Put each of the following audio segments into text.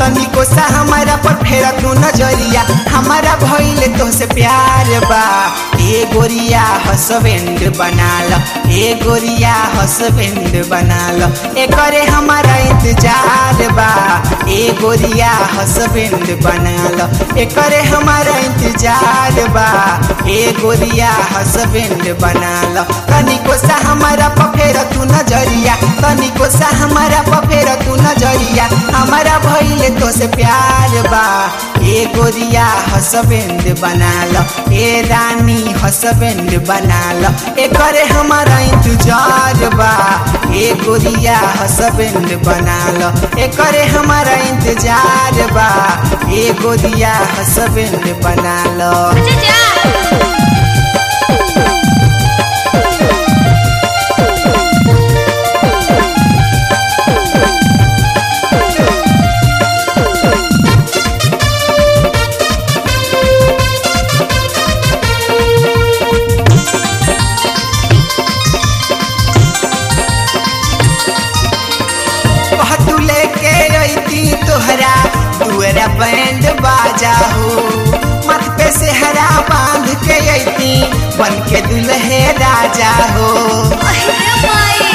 तनिको सा हमारा पर फेर तू नजरिया हमारा भइले तो से प्यार बा ए गोरिया हसबेंड बना लो ए गोरिया हसबेंड बना लो ए करे हमारा इंतजार बा ए गोरिया हसबेंड बना लो ए करे हमारा इंतजार बा ए गोरिया हसबेंड बना लो तनिको सा हमारा पफेर तू नजरिया तनिको सा हमारा पफेर तू नजरिया हमारा भइले तो से प्यार बा ए गोरिया हसबेंड बना लो ए रानी हसबेंड बना लो ए करे हमारा इंतजार बा ए गोरिया हसबेंड बना लो ए करे हमारा इंतजार बा ए गोरिया हसबेंड बना लो जा तू लेके अइती तोहरा दुअरा बैंड बाजा हो मत पे से हरा बांध के अइती बन के दुल्हे राजा हो अरे माई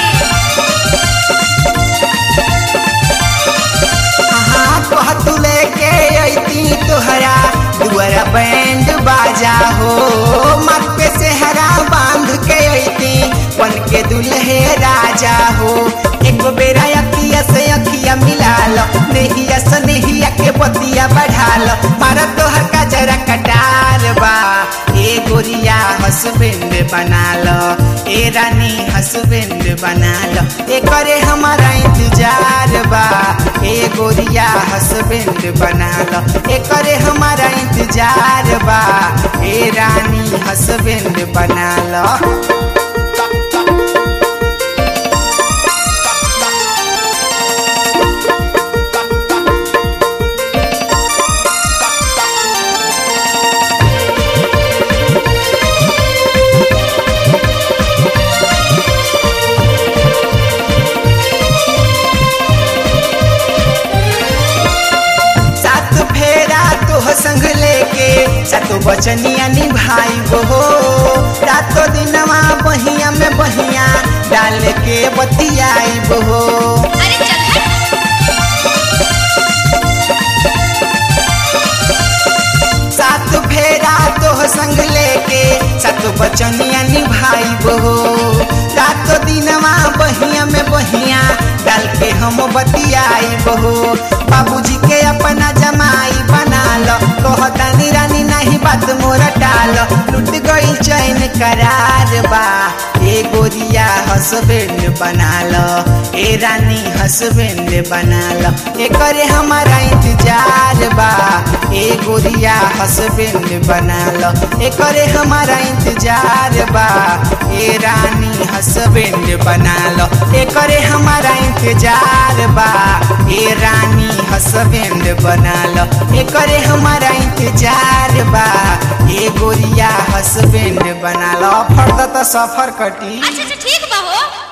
हाँ कह तू लेके अइती तोहरा दुअरा बैंड बाजा हो मत पे से हरा बांध के अइती बन के दुल्हे राजा हो एक बेरा अखिया से अखिया मिला लो नेहिया से नेहिया के बतिया बढ़ा लो मारा तोहर का जरा कटार बा ए गोरिया हसबेंड बना लो ए रानी हसबेंड बना लो ए करे हमारा इंतजार बा ए गोरिया हसबेंड बना लो ए करे हमारा इंतजार बा ए रानी हसबेंड बना लो सात फेरा तोह संग लेके सातो बचनिया निभाई हो रातो दिनवा बहिया में बहिया डाल के बतियाई हो अरे चल हट सात फेरा तोह संग लेके सातो बचनिया निभाई हो रातो दिनवा बहिया में बहिया डाल के हम बतियाई हो बाबूजी के अपना जमाई बना लो कहतानी रानी नहीं बात मोरा टाल लुट गई चैन करार बा ए गोरिया हसबेंड बना लो ए रानी हसबेंड बना लो ए करे हमारा इंतजार बा ए गोरिया हसबेंड बना लो ए करे हमारा इंतजार बा ए रानी हसबेंड बना लो ए करे हमारा इंतजार बा ए रानी हसबेंड बना लो ए करे हमारा इंतजार बा ए गोरिया हसबेंड बना लो फर्द तो सफर कटी अच्छा अच्छा ठीक बा हो